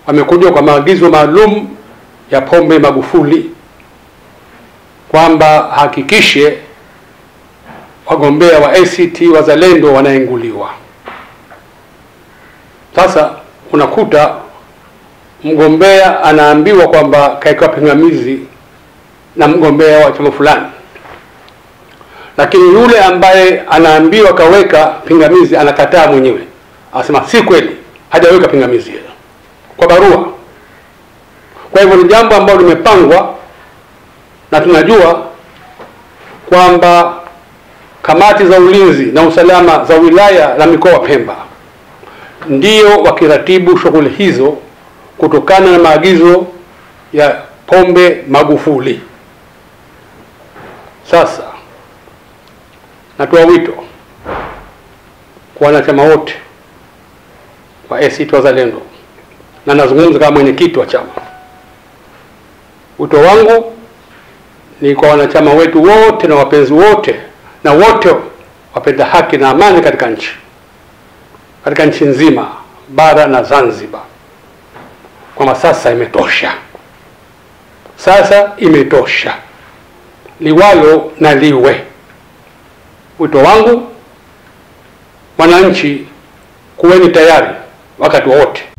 wamekuja kwa maagizo maalum ya Pombe Magufuli kwamba hakikishe wagombea wa ACT Wazalendo wanaenguliwa. Sasa unakuta mgombea anaambiwa kwamba kaekewa pingamizi na mgombea wa chama fulani, lakini yule ambaye anaambiwa kaweka pingamizi anakataa mwenyewe, anasema si kweli, hajaweka pingamizi hilo kwa barua. Kwa hivyo ni jambo ambalo limepangwa na tunajua kwamba kamati za ulinzi na usalama za wilaya na mikoa wa Pemba ndio wakiratibu shughuli hizo kutokana na maagizo ya Pombe Magufuli. Sasa natoa wito kwa wanachama wote wa ACT Wazalendo na nazungumza kama mwenyekiti wa chama. Wito wangu ni kwa wanachama wetu wote na wapenzi wote na wote wapenda haki na amani katika nchi, katika nchi nzima, bara na Zanzibar, kwamba sasa imetosha, sasa imetosha, liwalo na liwe. Wito wangu wananchi, kuweni tayari wakati wowote